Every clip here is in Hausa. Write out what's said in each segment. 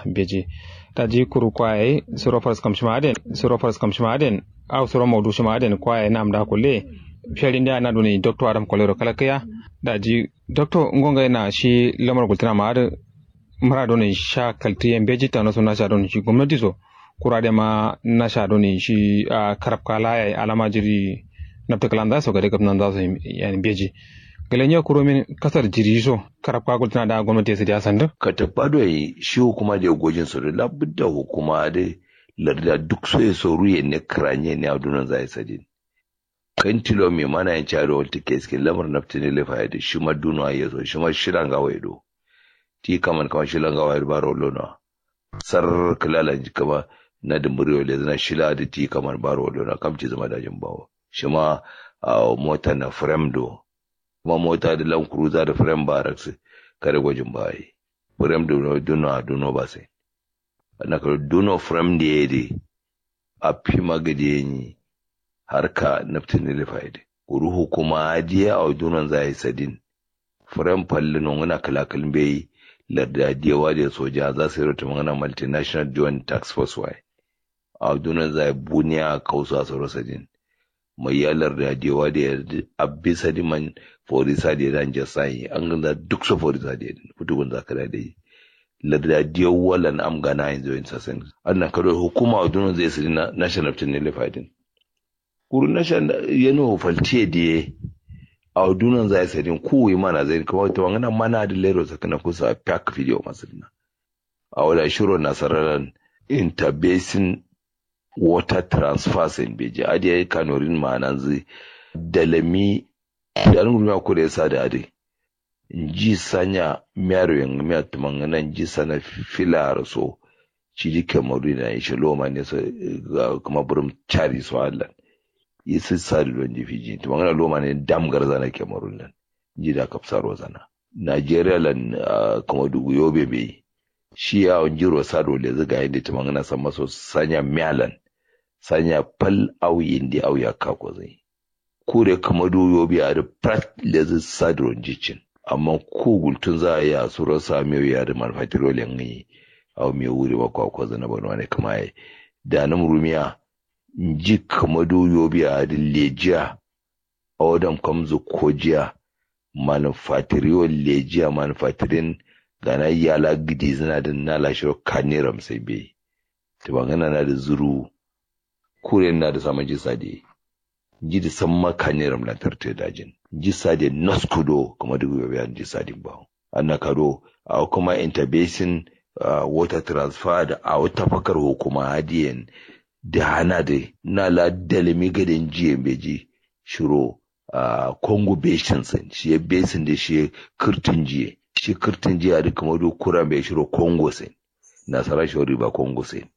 beji ta ji kuru kwaye suro faras kam shimaden suro faras kam shimaden aw suro mawdu shimaden kwaye nam da kulle fiyari nda na duni doctor adam kolero kalakaya da ji doctor ngonga na shi lamar gultina ma da mara doni sha kalti en beji ta naso na sha doni shi gwamnati so kurade ma na sha doni shi a karab kala ya alama jiri nafta kalanda so gade gabnan da so yani beji galenya kuro min kasar jiri so karab ka gultina da gwamnati su da sanda ka tabbado yi shi hukuma da gojin su da labudda hukuma da larda duk so ya so ruye ne kranye ne a dunan zai sadin kan tilo mai mana yan caro wata ke suke lamar nafta ne lafa da shi ma duna ya so shi ma shiran gawa ya do ti kaman kama shilan gawa ya baro lona sar kalala kama na da muryo le zana shila da ti kaman baro lona kam ci zama dajin bawo shi ma mota na fremdo kuma mota da lan cruiser da frame barracks kare gwajin bayi frame da duno duno ba sai na ka duno frame da yade a fi magade ni harka naftin da faide ruhu kuma ajiya a dunon zai sadin frame falle non wana kalakalin bai larda diyawa da soja za su yi rota magana multinational joint tax force wai a dunon zai buniya kausa su sadin mai yalar da diyawa da abbi sadiman forisa da dan jasai an ganda duk su forisa da fitubun zakara da yi larda diyo walan am gana yanzu yin sasen annan kado hukuma a dunan zai siri national team ne lefadin kuru national yano faltiye da a dunan zai siri kuwa mana zai kuma ta wangana mana da lero sakana kusa pack video masu dina a wadda shiro nasarar interbasin water transfers in beji adiya kanorin ma'anan zai dalami da an gurmi ko da yasa da ade ji sanya miyaro yang miya tumangana ji sana filar so ci di kamaru na shi loma ne so kuma burum chari so Allah yi su sari don ji fiji tumangana loma ne dam garza na kamaru nan ji da kapsaro zana Nigeria lan kuma dugu yobe bai shi ya on jiro sado le zaga inda tumangana san maso sanya miyalan sanya pal au indi au ya kako zai kure kama doyo biya da prat lezi sadron jicin amma ko gultun za a yi a surar sami ya da manfatirolin yi a mai wuri ba kwakwa zana bano wani kama ya da na murumiya ji kama doyo biya da lejiya a wadan kamzu kojiya manufacturer lejiya manufacturing gana yala gidi zina da nalashe kaniram sai bai ta bangana na da zuru kure na da samun jisa da ji da san makane ramlantar ta dajin ji sade naskudo kuma duk yau bayan ji sadin ba anna kado a kuma interbasin water transfer da a wata fakar hukuma hadiyan da hana da na la dalimi gadin jiya beji shiro a congo basin san shi ya basin da shi kirtin jiya shi kirtin jiya da kuma duk kura mai shiro congo san nasara shi riba congo san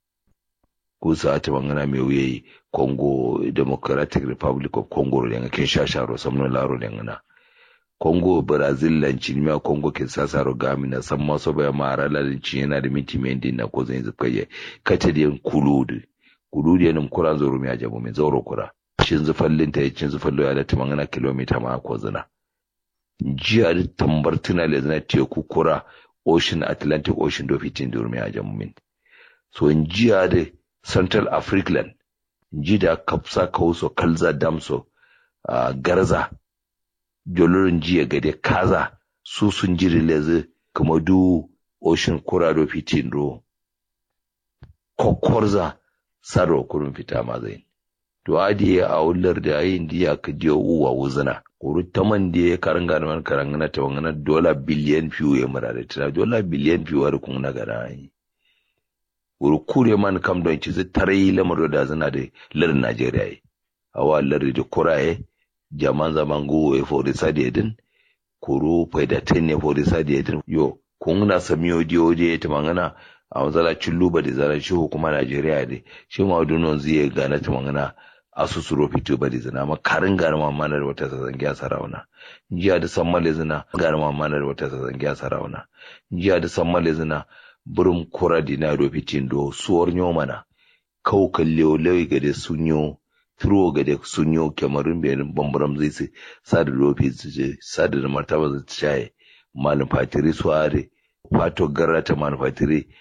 kusa ta bangana mai wuyayi congo democratic republic of congo lenga kinshasa ro samno laro lenga na congo brazil lan cinima congo kinshasa ro gami na san maso baya mara lalin cin yana da minti mendi na ko zan zuka ye kace da kuludu kuludu yanin kuran zoro mi ajabu min zoro kura cin zufallin ta cin zufallo ya da ta bangana kilomita ma ko zina jiya da tambar tuna le zina teku kura ocean atlantic ocean do fitin durmi ajabu min so jiya da central african ji da kapsa kauso kalza damso uh, garza jolorin jiya gade kaza su sun jiri lezi kuma du ocean kurado fitin ro kokorza saro kurun fita mazai to adi a wular da yin diya ka diyo uwa wuzina kuru taman da ya karanga da man karanga ta wangana dola biliyan fiye ya mura da tana dola biliyan fiye wa kun na gana yi wuri kure man kam don ci zai tare yi lamar da zana da lar Najeriya yi. Awa lar da kuraye, jaman zaman go ya fori sadi edin, kuru faida ten ya fori sadi edin. Yo, kun na sami odi odi ya tamangana a wanzala cilluba da zara shi hukuma Najeriya da shi ma dunon zai gana tamangana asusu ro fito ba da zina ma karin gana ma mana da wata sazangi a sarauna. Jiya da san male zina gana ma mana da wata sazangi a sarauna. Jiya da san male zina burum kura dina do fitin do suwar nyo mana kau kalle lewi gade sunyo turo gade sunyo kemarin benin bambaram zai sai sada lofi su je sada da martaba zai shaye manufatiri suware fato garrata manufatiri